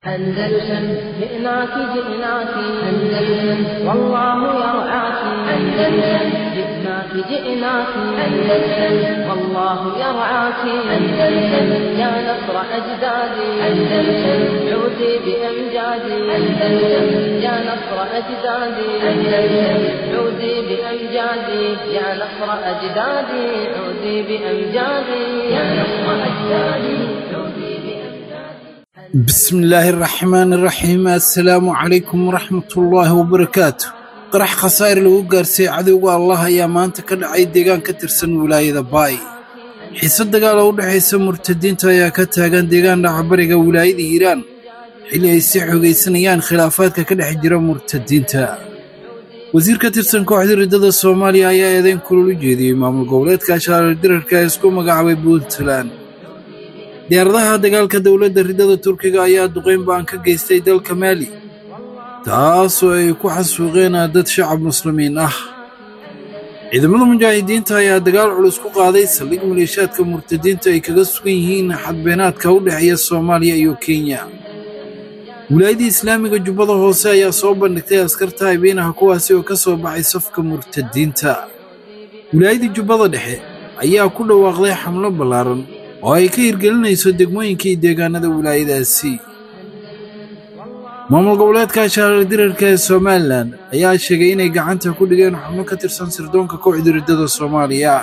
أندلسن جئناك جئناك أندلسن والله يرعاك أندلسن جئناك جئناك أندلسن والله يرعاك أندلسن يا نصر أجدادي أندلسن عودي بأمجادي أندلسن يا نصر أجدادي أندلسن عودي بأمجادي يا نصر أجدادي عودي بأمجادي يا نصر أجدادي عودي بأمجادي بسم الله الرحمن الرحيم السلام عليكم ورحمة الله وبركاته qarax khasaa'ir lagu gaarsiiyey cadowga allah ayaa maanta ka dhacay deegaan ka tirsan wilaayada baay xiise dagaal oo u dhexaysa murtadiinta ayaa ka taagan deegaan dhacbariga wilaayada hiiraan xilli ay sii xoogaysanayaan khilaafaadka ka dhex jira murtadiinta wasiir ka tirsan kooxda riddada soomaaliya ayaa eedayn kulul u jeediyey maamul goboleedka ashaarar dirarka ee isku magacaabay puntland diyaaradaha dagaalka dowladda riddada turkiga ayaa duqayn baan ka geystay dalka maali taasoo ay ku xasuuqeen dad shacab muslimiin ah ciidamada mujaahidiinta ayaa dagaal culus ku qaaday saldhig maleeshaadka murtadiinta ay kaga sugan yihiin xadbeenaadka u dhexeeya soomaaliya iyo kenya wilaayadii islaamiga jubbada hoose ayaa soo bandhigtay askarta habeenaha kuwaasi oo ka soo baxay safka murtadiinta wilaayadii jubbada dhexe ayaa ku dhawaaqday xamlo ballaaran oo ay ka hirgelinayso degmooyinka iyo deegaanada wilaayadaasi maamul goboleedka ashaarar dirarka ee somalilan ayaa sheegay inay gacanta ku dhigeen xubno ka tirsan sirdoonka kooxda riddada soomaaliya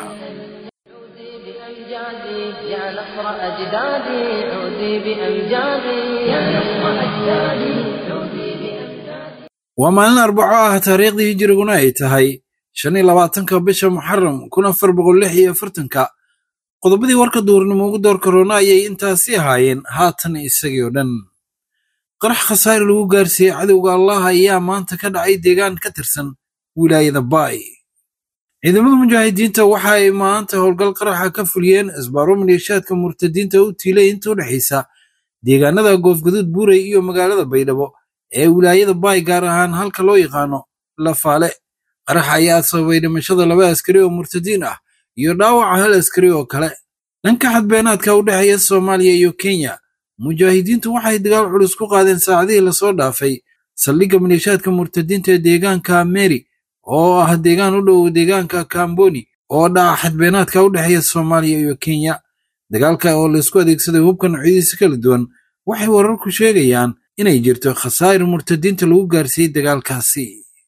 بأمجادي يا نصر أجدادي عودي بأمجادي يا نصر أجدادي عودي بأمجادي waa maalin arbaco ah taariikhdii hijiriguna ay tahay shan iyo labaatanka bisha muxaram kun afar boqol lix iyo afartanka qodobadii warka duurnimo ugu door karoona ayay intaasi ahaayeen haatan isagii oo dhan qarax khasaare lagu gaarsiiyey cadowga allah ayaa maanta ka dhacay deegaan ka tirsan wilaayada baay ciidamada mujaahidiinta waxa ay maanta howlgal qaraxa ka fuliyeen isbaaro maleeshaadka murtadiinta u tiilay inta u dhexaysa deegaanada goofgaduud buurey iyo magaalada baydhabo ee wilaayada baay gaar ahaan halka loo yaqaano lafaale qaraxa ayaa sababay dhimashada laba askari oo murtadiin ah iyo dhaawaca hal askari oo kale dhanka xadbeenaadka u dhexeeya soomaaliya iyo kenya mujaahidiintu waxay dagaal culus ku qaadeen saacadihii lasoo dhaafay saldhigga maleeshaadka murtadiinta ee deegaanka meri oo ah deegaan u dhow deegaanka kamboni oo dhaca xadbeenaadka u dhexeeya soomaaliya iyo kenya dagaalka oo laysku adeegsaday hubka noocyadiisa kala duwan waxay wararku sheegayaan inay jirto khasaa'ir murtadiinta lagu gaarsiiyey dagaalkaasi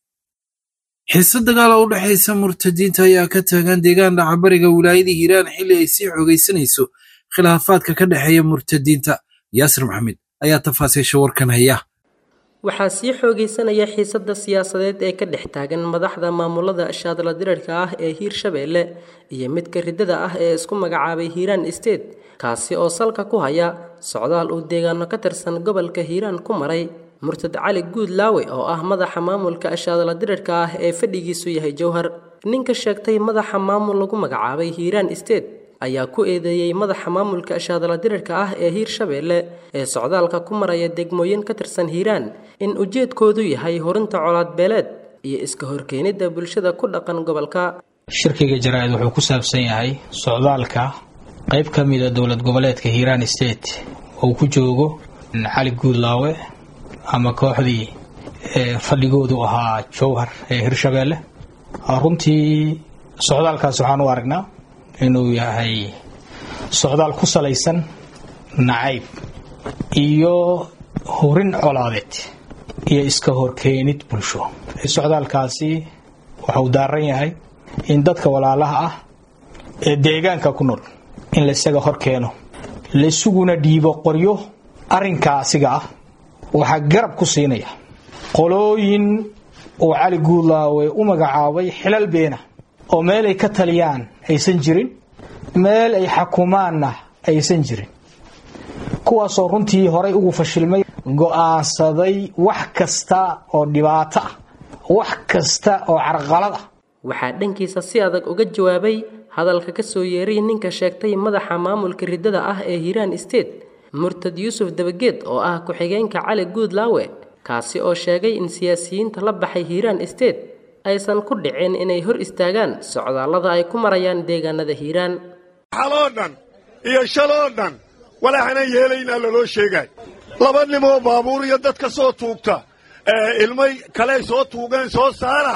xiise dagaal oo u dhexaysa murtadiinta ayaa ka taagan deegaan dhacabariga wilaayada hiiraan xilli ay sii xoogaysanayso khilaafaadka ka dhexeeya murtadiinta yaasir maxamed ayaa tafaasiisha warkan haya waxaa sii xoogaysanaya xiisadda siyaasadeed ee ka dhex taagan madaxda maamulada shaadla dirarka ah ee hiirshabeelle iyo midka riddada ah ee isku magacaabay hiiraan state kaasi oo salka ku haya socdaal uu deegaano ka tirsan gobolka hiiraan ku maray murtad cali guud laawe oo ah madaxa maamulka shaadla dirarka ah ee fadhigiisu yahay jowhar ninka sheegtay madaxa maamul lagu magacaabay hiiraan state ayaa ku eedeeyey madaxa maamulka shaadla dirarka ah ee hiirshabeelle ee socdaalka ku maraya degmooyin ka tirsan hiiraan in ujeedkoodu yahay horinta colaadbeeleed iyo iska horkeenidda bulshada ku dhaqan gobolka shirkiga jaraa'id wuxuu ku saabsan yahay socdaalka qayb ka mida dowlad goboleedka hiiraan state uu ku joogo cali guudlaawe ama kooxdii fadhigoodu ahaa jowhar ee hirshabeelle runtii socdaalkaas waxaan u aragnaa inuu yahay socdaal ku salaysan nacayb iyo horin colaadeed iyo iska horkeenid bulsho socdaalkaasi waxuu daaran yahay in dadka walaalaha ah ee deegaanka ku nool in laisaga hor keeno laisuguna dhiibo qoryo arrinkaa asiga ah waxaa garab ku siinaya qolooyin uu cali guudlaawe u magacaabay xilal beena oo meel ay ka taliyaan aysan jirin meel ay xakumaanna aysan jirin kuwaasoo runtii horay ugu fashilmay go'aansaday wax kasta oo dhibaato ah wax kasta oo carqalad ah waxaa dhankiisa si adag uga jawaabay hadalka ka soo yeeray ninka sheegtay madaxa maamulka riddada ah ee hiiraan state murtad yuusuf dabageed oo ah ku-xigeenka cali guudlaawe kaasi oo sheegay in siyaasiyiinta la baxay hiiraan state aysan ku dhicin inay hor istaagaan socdaallada ay ku marayaan deegaanada hiiraan xaloo dhan iyo shaloo dhan walaaxana yeelaynaa laloo sheegaay laba nimoo baabuur iyo dad ka soo tuugta ilmay kaley soo tuugeen soo saara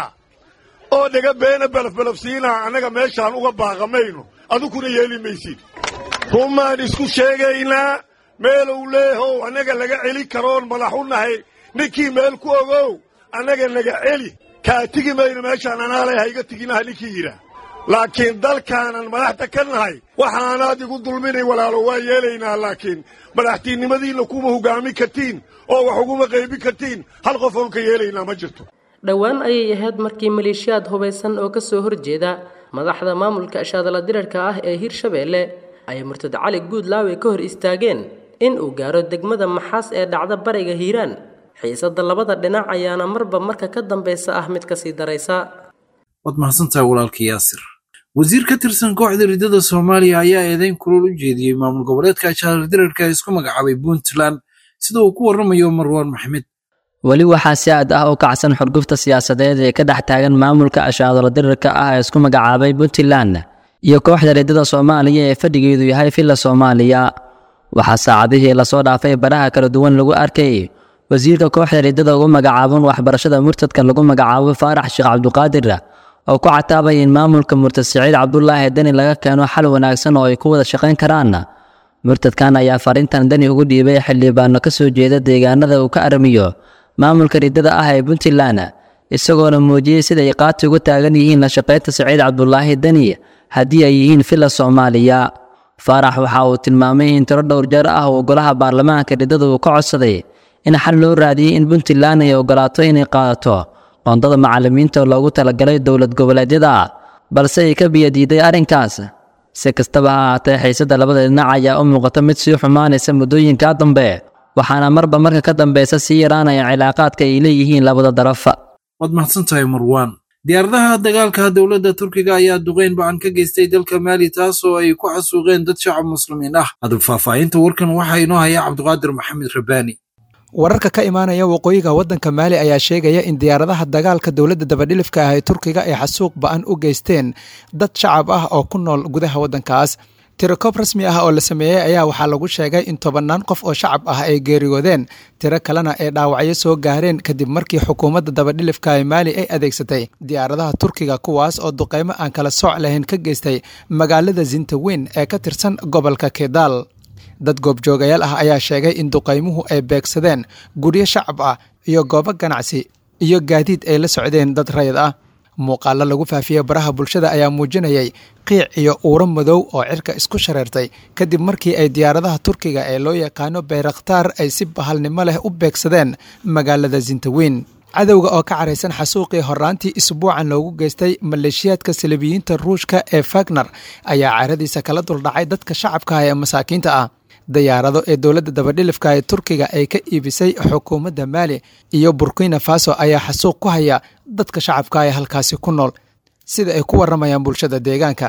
oo dhaga beena belafbelafsiinaa annaga meeshaan uga baaqamayno adukuna yeeli maysid rumaan isku sheegaynaa meelow leehow annaga laga celi karoon madax u nahay ninkii meel ku ogow annaga naga celi kaa tigi mayno meeshaan anaalay hayga tiginaha ninkii yidhaah laakiin dalkaanan madaxda ka nahay waxaanaad igu dulminay walaalo waa yeelaynaa laakiin madaxtiinnimadiinna kuma hoggaamin kartiin oo wax uguma qaybin kartiin hal qof oon ka yeelaynaa ma jirto dhowaan ayay ahayd markii maleeshiyaad hubaysan oo ka soo horjeeda madaxda maamulka ashaadala dirarka ah ee hirshabeelle ay murtad cali guudlaawe ka hor istaageen in uu gaaro degmada maxaas ee dhacda bariga hiiraan xiisadda labada dhinac ayaana marba marka ka dambaysa ah mid kasii daraysa waad mahadsantahay walaalka yaasir wasiir ka tirsan kooxda riddada soomaaliya ayaa eedeyn kulul u jeediyey maamul goboleedka ashaadala dirarka ee isku magacaabay puntland sida uu ku warramayo marwaan maxmed weli waxaa si aad ah u kacsan xurgufta siyaasadeed ee ka dhex taagan maamulka ashaadalo dirarka ah ee isku magacaabay puntland iyo kooxda riddada soomaaliya ee fadhigeedu yahay villa soomaaliya waxaa saacadihii lasoo dhaafay baraha kala duwan lagu arkay wasiirka kooxda riddada ugu magacaaban waxbarashada murtadka lagu magacaabo faarax sheekh cabduqaadir oo ku cataabay in maamulka murtad siciid cabdulaahi deni laga keeno xal wanaagsan oo ay ku wada shaqayn karaan murtadkan ayaa fariintan deni ugu dhiibay xildhibaano ka soo jeeda deegaanada uu ka aramiyo maamulka riddada ah ee puntland isagoona muujiyey siday qaati ugu taagan yihiin la shaqaynta siciid cabdulaahi deni haddii ay yihiin villa soomaaliya faarax waxa uu tilmaamay in tiro dhowr jeer ah uu golaha baarlamaanka riddada uu ka codsaday in xal loo raadiyey in puntland ay ogolaato inay qaadato qoondada macallimiinta loogu talagalay dowlad goboleedyada balse ay ka biyadiiday arrinkaas si kastaba ha ahaatee xiisadda labada dhinac ayaa u muuqata mid sii xumaanaysa muddooyinka dambe waxaana marba marka ka dambeysa sii yaraanaya cilaaqaadka ay leeyihiin labada daraf waad mahadsantahay marwaan diyaaradaha dagaalka dowladda turkiga ayaa duqeyn ba-an ka geystay dalka maali taas oo ay ku xasuuqeen dad shacab muslimiin ah hadub faahfaahinta warkan waxaa inoo haya cabdiqaadir maxamed rabaani wararka ka imaanaya waqooyiga waddanka maali ayaa sheegaya in diyaaradaha dagaalka dowladda dabadhilifka ah ee turkiga ay xasuuq ba-an u geysteen dad shacab ah oo ku nool gudaha waddankaas tirokoob rasmi ah oo la sameeyey ayaa waxaa lagu sheegay in tobannaan qof oo shacab ah ay geeriyoodeen tiro kalena ay dhaawacyo soo gaareen kadib markii xukuumadda dabadhilifka ee maali ay adeegsatay diyaaradaha turkiga kuwaas oo duqeymo aan kala sooc lahayn ka geystay magaalada zintaweyn ee ka tirsan gobolka kedaal dad goobjoogayaal ah ayaa sheegay in duqaymuhu ay beegsadeen guryo shacab ah iyo goobo ganacsi iyo gaadiid ay la socdeen dad rayid ah muuqaallo lagu faafiyey baraha bulshada ayaa muujinayay qiic iyo uuro madow oo cirka isku shareertay kadib markii ay diyaaradaha turkiga ee loo yaqaano bayrakhtaar ay si bahalnimo leh u beegsadeen magaalada zintaweyn cadowga oo ka caraysan xasuuqii horaantii isbuucan loogu geystay maleeshiyaadka salibiyiinta ruushka ee fagner ayaa caradiisa kala duldhacay dadka shacabka ah ee masaakiinta ah dayaarado ee dowladda dabadhilifka ee turkiga ay ka iibisay xukuumadda maali iyo burkina faso ayaa xasuuq ku haya dadka shacabka ee halkaasi ku nool sida ay ku waramayaan bulshada deegaanka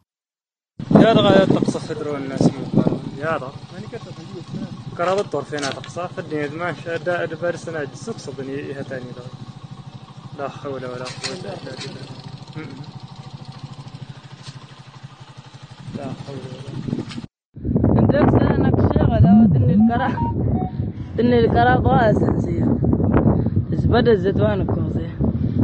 قرابة طرفين تقصى فدني ما شاء دا بارسنا سوق صدني إيه تاني دا لا حول ولا قوة إلا بالله لا حول ولا عندك سنك شغلة ودني الكرا دني الكرا قوة أساسية زبدة الزيتوان كوزي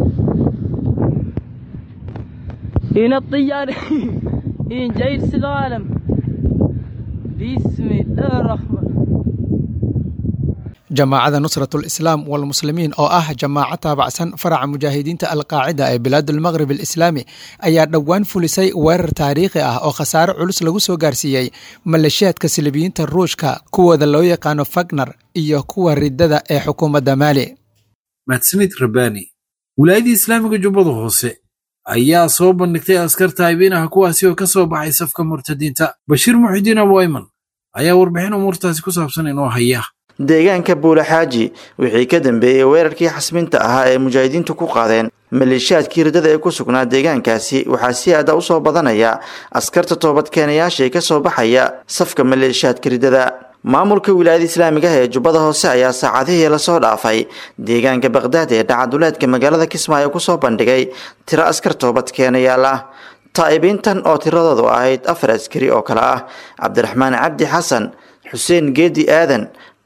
هنا الطيار هنا جاي العالم بسم الله الرحمن jamaacada nusratul islaam walmuslimiin oo ah jamaaco taabacsan faraca mujaahidiinta alqaacida ee bilaadulmaqrib alislaami ayaa dhowaan fulisay weerar taariikhi ah oo khasaare culus lagu soo gaarsiiyey maleeshiyaadka silibiyiinta ruushka kuwooda loo yaqaano fagner iyo kuwa riddada ee xukuumadda maali mahadsanid rabbaani wilaayadii islaamiga jubbada hoose ayaa soo bandhigtay askarta haybeinaha kuwaasi oo ka soo baxay safka murtadiinta bashiir muxidiin abu ayman ayaa warbixin umuurtaasi ku saabsan inoo haya deegaanka buulaxaaji wixii ka dambeeyey weerarkii xasminta ahaa ee mujaahidiintu ku qaadeen maleeshiyaadkii riddada ee ku sugnaa deegaankaasi waxaa si aada u soo badanaya askarta toobadkeenayaasha ee ka soo baxaya safka maleeshiyaadka riddada maamulka wilaayada islaamiga ah ee jubbada hoose ayaa saacadihii lasoo dhaafay deegaanka bakdaad ee dhacaduleedka magaalada kismaayo kusoo bandhigay tiro askar toobadkeenayaal ah taa'ibiintan oo tiradoodu ahayd afar askari oo kale ah cabdiraxmaan cabdi xasan xuseen geedi aadan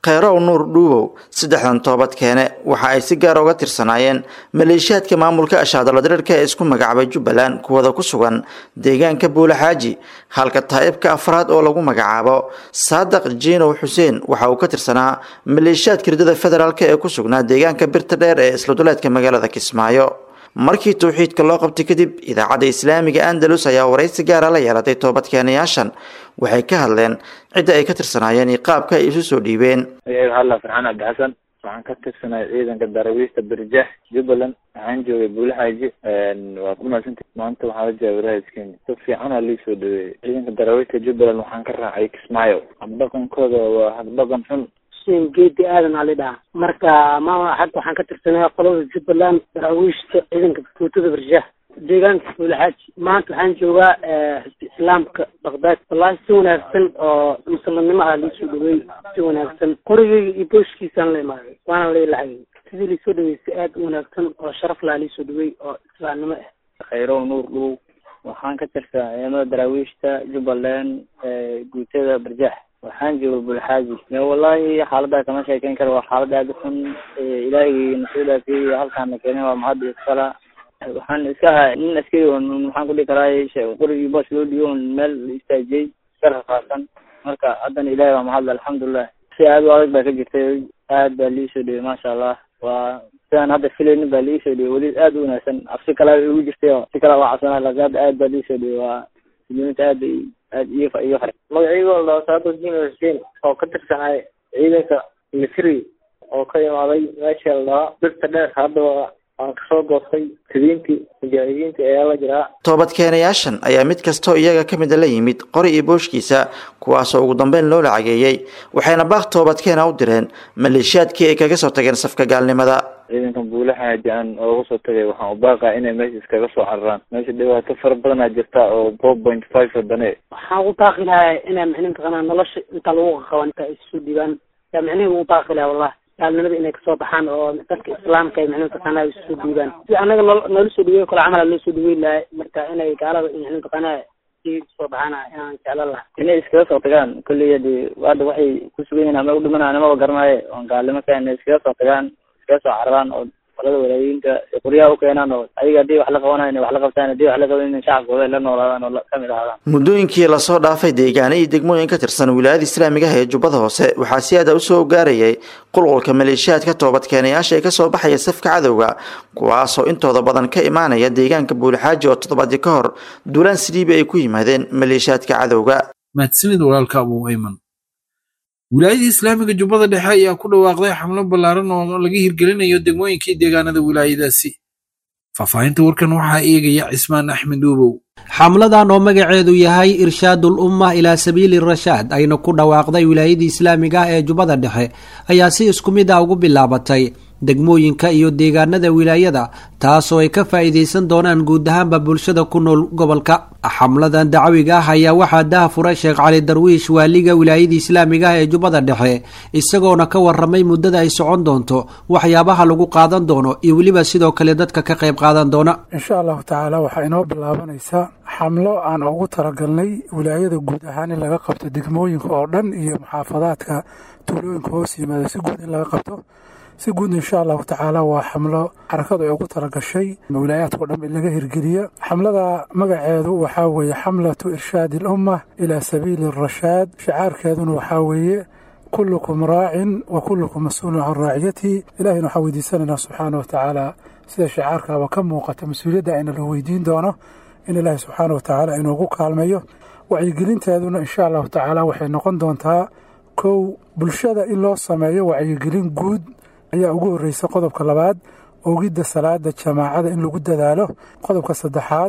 kheyrow nuur dhuubow saddexdan toobad keene waxa ay si gaar uga tirsanaayeen maleeshiyaadka maamulka ashaadala diriirka ee isku magacaabay jubbaland kuwada ku sugan deegaanka buulaxaaji halka taa'ibka afraad oo lagu magacaabo saadaq jiinow xuseen waxa uu ka tirsanaa maleeshiyaadka ridada federaalk ee ku sugnaa deegaanka birta dheer ee isladuleedka magaalada kismaayo markii towxiidka loo qabtay kadib idaacadda islaamiga andalus ayaa waraysi gaara la yeelatay toobadkeenayaashan waxay ka hadleen cidda ay ka tirsanaayeen iyo qaabka ay isu soo dhiibeen ayaga hadla farxaan cabdi xasan waxaan ka tirsanay ciidanka darawiista birjax jubbaland waxaan joogay buulaxaaji waa ku mahadsantahi maanta waxaa la jooga walaayadkeeni si fiicanaa lii soo dhaweeyey ciidanka darawiista jubbaland waxaan ka raacay kismaayo habdhaqankooda waa habdhaqan xun xuseen geedi aadan ali dhaha marka maama hadda waxaan ka tirsanay qolada jubbaland daraawiishta ciidanka guutada barjaah deegaanka buulaxaaji maanta waxaan joogaa xisbi islaamka baqdaad wallaahi si wanaagsan oo muslimnimo ah liisoo dhaweey si wanaagsan qorigeyga iyo booshkiisaan la imaaday waana la ilahay sidii liisoo dhaweey si aad u wanaagsan oo sharaf laha liisoo dhaweey oo islaamnimo ah khayrow nuur dhow waxaan ka tirsanaa ciidamada daraawiishta jubbaland guutada barjax waxaan jooga bulxaaji wallahi xaalada kama sheekeyn karo waa xaalad aada u xun ilaahigii nasoo dhaafiyey halkaana keenay waa mahadda iskala waxaan iska ahaa nin askari on maxaan kudhihi karaa qorigii boos loo dhiibo on meel la istaajiyey iska rafaasan marka haddana ilahi waa mahadla alxamdulilah si aada u adag baa ka jirtay aad baa liisoo dhiyey maasha allah waa sidaan hadda filaynin baa liisoo dhiyey weli aada u wanaagsan cabsi kalaa igu jirtay oo si kalaa waa cabsanaa laakin hadda aad baa liisoo dhiyey waa muslimiinta aad bay aad iyo iyo fare magacaygo la saado jino xuseen oo ka tirsanay ciidanka misri oo ka imaaday meesha la dhahaa birta dheer haddaba aan kasoo goostay tidiintii mujaahidiinta ayaa la jiraa toobadkeenayaashan ayaa mid kastoo iyaga ka mida la yimid qori iyo booshkiisa kuwaasoo ugu dambeyn loo lacageeyey waxayna baaq toobadkeena u direen maleeshiyaadkii ay kaga soo tageen safka gaalnimada ciidankan buulaxaaji aan ooga soo tagay waxaan u baaqaa inay meesha iskaga soo cararaan meesha dhibaato fara badanaa jirta oo four point five wadane waxaan ugu baaqi lahaa inaa micnihi mataqaanaa nolosha inta lagu qaban inta ay isu dhiibaan yaa micnihi ugu baaqi lahaa wallahi gaalnimada inay kasoo baxaan oo dadka islaamka ay micnihi mataqaanaa ay isu dhiibaan si anaga noo noola soo dhaweey kale camal loo soo dhaweyn lahay marka inay gaalada micnihi mataqaanaa soo baxaan inaan jeclan lahaa inay iskaga soo tagaan kolley hadi hadda waxay ku sugan yihiin ama u dhimanaa nimaba garanaaye oon gaalnimo ka inay iskaga soo tagaan iskaga soo cararaan oo qolada walaayiinka qoryaha u keenaan oo ayaga haddii wax la qabanayo inay wax la qabtaan haddii wax la qaban inay shacabkooda ay la noolaadaan oo kamid ahaadaan muddooyinkii lasoo dhaafay deegaano iyo degmooyin ka tirsan wilaayada islaamiga ah ee jubbada hoose waxaa si aada usoo gaarayay qulqulka maleeshiyaadka toobadkeenayaasha ee kasoo baxaya safka cadowga kuwaasoo intooda badan ka imaanaya deegaanka buulxaaji oo toddobaadii ka hor duulaan siliibi ay ku yimaadeen maleeshiyaadka cadowga mahadsanid walaalka abuu ayman wilaayadii islaamiga jubbada dhexe ayaa ku dhawaaqday xamlo ballaaran oo laga hirgelinayo degmooyinkii deegaanada wilaayadaasi faahfaahinta warkan waxaa eegaya cismaan axmed uubow xamladan oo magaceedu yahay irshaadul umma ilaa sabiili rashaad ayna ku dhawaaqday wilaayadii islaamiga ah ee jubbada dhexe ayaa si isku mid ah ugu bilaabatay degmooyinka iyo deegaanada wilaayada taasoo ay ka faa'iidaysan doonaan guud ahaanba bulshada ku nool gobolka xamladan dacawiga ah ayaa waxaa daha furay sheekh cali darwiish waaliga wilaayadii islaamiga ah ee jubbada dhexe isagoona ka waramay muddada ay socon doonto waxyaabaha lagu qaadan doono iyo weliba sidoo kale dadka ka qayb qaadan doona insha allahu tacaala waxaa inoo bilaabanaysaa xamlo aan ugu talagalnay wilaayada guud ahaan in laga qabto degmooyinka oo dhan iyo muxaafadaadka tuulooyinka hoos yimaada si guud in laga qabto si guud insha allahu tacaala waa xamlo xarakadu ay ugu talagashay wilaayaadkao dhan in laga hirgeliya xamlada magaceedu waxaa weeye xamlatu irshaadi alumma ilaa sabiili arashaad shicaarkeeduna waxaa weeye kullukum raacin wa kullukum mas-uulun can raaciyatihi ilahina waxaa weydiisanaynaa subxaana wa tacaala sida shicaarkaaba ka muuqata mas-uuliyadda ayna la weydiin doono in ilaahi subxaana wa tacaala inoogu kaalmeeyo wacyigelinteeduna insha allahu tacaala waxay noqon doontaa kow bulshada in loo sameeyo wacyigelin guud ayaa ugu horreysa qodobka labaad ogidda salaada jamaacada in lagu dadaalo qodobka saddexaad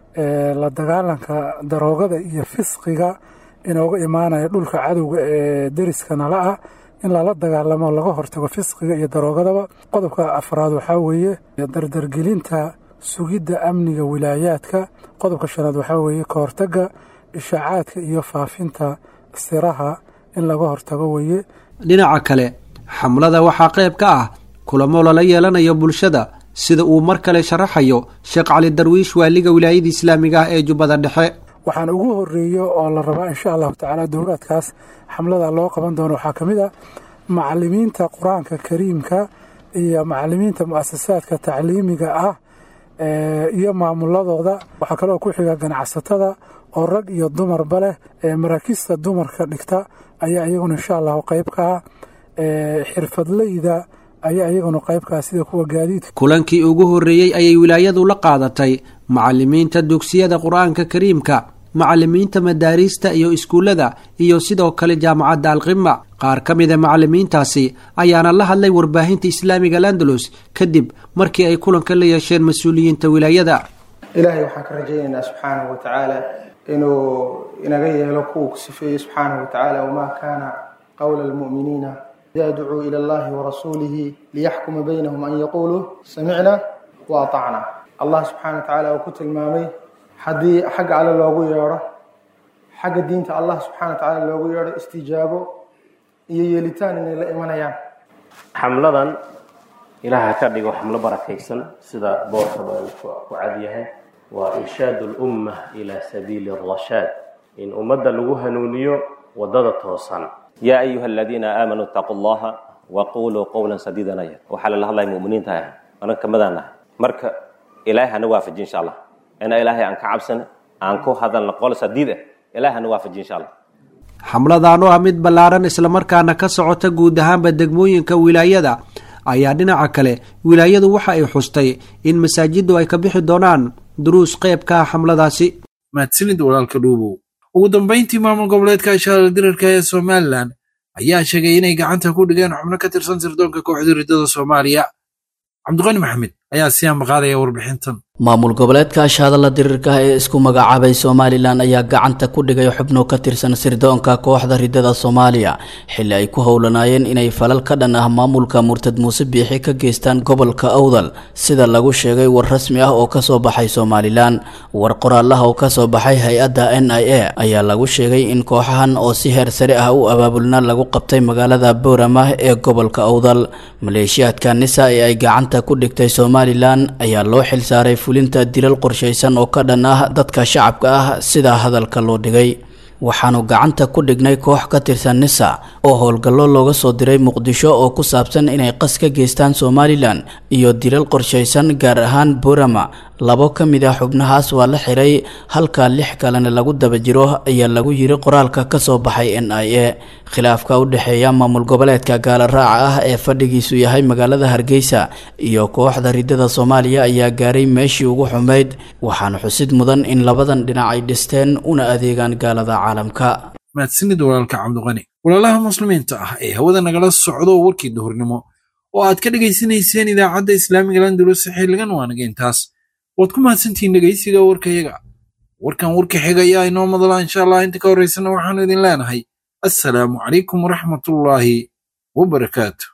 la dagaalanka daroogada iyo fisqiga inooga imaanaya dhulka cadowga ee deriska nala ah in lala dagaalamo laga hortago fisqiga iyo daroogadaba qodobka afraad waxaa weeye dardargelinta sugidda amniga wilaayaadka qodobka shanaad waxaa weeye ka hortagga ishaacaadka iyo faafinta siraha in laga hortago weeye dhinaca kale xamlada waxaa qayb ka ah kulamo lala yeelanayo bulshada sida uu mar kale sharaxayo sheekh cali darwiish waaliga wilaayada islaamiga ah ee jubbada dhexe waxaan ugu horeeyo oo la rabaa insha allahu tacaala dowlaadkaas xamlada loo qaban doono waxaa ka mid ah macalimiinta qur-aanka kariimka iyo macalimiinta mu'asasaadka tacliimiga ah iyo maamuladooda waxaa kaloo ku xiga ganacsatada oo rag iyo dumarba leh maraakiista dumarka dhigta ayaa iyaguna insha allahu qayb ka ah xirfadleyda ayaa iyaguna qayb ka ah sida kuwa gaadiidka kulankii ugu horreeyey ayay wilaayadu la qaadatay macalimiinta dugsiyada qur-aanka kariimka macalimiinta madaariista iyo iskuullada iyo sidoo kale jaamacadda alqima qaar ka mida macalimiintaasi ayaana la hadlay warbaahinta islaamiga landalus kadib markii ay kulanka la yeesheen mas-uuliyiinta wilaayada ilaahay waxaan ka rajaynaynaa subxaanahu wa tacaala inuu inaga yeelo kuwa ku sifeeyey subxaanahu wa tacaala wamaa kaana qowla almu'miniina idaa ducuu ila allahi warasuulihi liyaxkuma baynahum an yaquuluu samicna wa atacna allah subxaana wa tacaala uu ku tilmaamay haddii xagga alle loogu yeedho xagga diinta allah subxana wa tacaala loogu yeedho istijaabo iyo yeelitaan inay la imanayaan xamladan ilaaha ka dhigo xamlo barakaysan sida boorkaba uu ku cadyahay waa irshaadu lumma ilaa sabiili rashaad in ummadda lagu hanuuniyo wadada toosan yaa ayuha aladiina aamanuu itaquu allaha waquluu qowlan sadiidanaya waxaa lala hadlaya muminiinta ah anan kamadaan nahay marka ilaahay hana waafaji insha allah ina ilaahay aan ka cabsana aan ku hadalna qol sadiid ah ilaahay hana waafaji insha allah xamladan oo ah mid ballaaran islamarkaana ka socota guud ahaanba degmooyinka wilaayada ayaa dhinaca kale wilaayadu waxa ay xustay in masaajiddu ay ka bixi doonaan duruus qayb ka ah xamladaasi mahadsanid walaalka dhuubow ugu dambayntii maamul goboleedka ashaara dirarka ee somalilan ayaa sheegay inay gacanta ku dhigeen xubno ka tirsan sirdoonka kooxda riddada soomaaliya cabdiqani maxamed ayaa siyaan maqaadaya warbixintan maamul goboleedka ashahadalla dirirka ee isku magacaabay somalilan ayaa gacanta ku dhigay xubno ka tirsan sirdoonka kooxda riddada soomaaliya xilli ay ku howlanaayeen inay falal ka dhan ah maamulka murtad muuse biixi ka geystaan gobolka awdal sida lagu sheegay war rasmi ah oo kasoo baxay somalilan war qoraalaha oo kasoo baxay hay-adda n i a ayaa lagu sheegay in kooxahan oo si heer sare ah u abaabulna lagu qabtay magaalada booramah ee gobolka awdal maleeshiyaadka nisa ee ay gacanta ku dhigtay somalilan ayaa loo xilsaaray fulinta dilal qorshaysan oo ka dhan ah dadka shacabka ah sida hadalka loo dhigay waxaanu gacanta ku dhignay koox ka tirsan nisa oo howlgallo looga soo diray muqdisho oo ku saabsan inay qas ka geystaan somalilan iyo dilal qorshaysan gaar ahaan burama labo ka mid ah xubnahaas waa la xiray halka lix kalena lagu daba jiro ayaa lagu yiri qoraalka kasoo baxay n i a khilaafka u dhexeeya maamul goboleedka gaala raaca ah ee fadhigiisu yahay magaalada hargeysa iyo kooxda riddada soomaaliya ayaa gaaray meeshii ugu xumayd waxaana xusid mudan in labadan dhinac ay dhisteen una adeegaan gaalada caalamka mahadsanid walaalka cabdiqani walaalaha muslimiinta ah ee hawada nagala socdo warkii duhurnimo oo aad ka dhegaysanayseen idaacadda islaamiga landulus xilligan waanaga intaas waad ku mahadsantihiin dhegaysiga warkayaga warkan warka xiga ayaa inoo madala insha allah inta ka horraysana waxaanu idin leenahay assalaamu calaykum waraxmatullaahi wabarakaatu